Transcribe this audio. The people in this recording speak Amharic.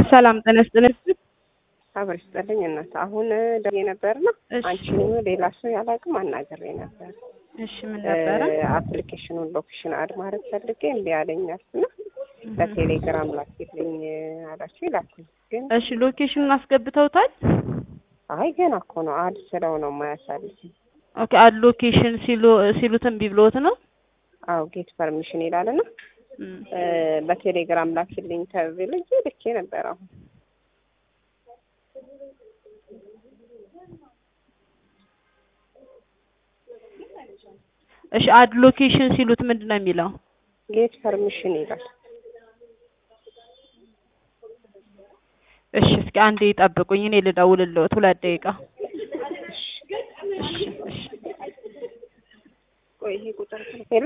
ሰላም ጤና ይስጥልኝ። አብር ይስጥልኝ እናት። አሁን ደውዬ ነበርና እሺ አንቺን ሌላ ሰው ያላቅም አናግሬ ነበር። እሺ ምን ነበረ? አፕሊኬሽኑን ሎኬሽን አድ ማድረግ ፈልጌ እምቢ አለኛል እና በቴሌግራም ላክልኝ አላችሁ ይላኩኝ። ግን እሺ ሎኬሽኑን አስገብተውታል? አይ ገና እኮ ነው አድ ስለው ነው የማያሳልፍ። ኦኬ አድ ሎኬሽን ሲሉ ሲሉት እምቢ ብሎት ነው? አዎ ጌት ፐርሚሽን ይላልና እም። በቴሌግራም ላክልኝ ተብዬ ልኬ ነበር። አሁን እሺ አድ ሎኬሽን ሲሉት ምንድን ነው የሚለው? ጌት ፐርሚሽን ይላል። እሺ እስኪ አንዴ ይጠብቁኝ፣ እኔ ልደውልልዎት ሁለት ደቂቃ። እሺ እሺ ቆይ ይሄ ቁጥር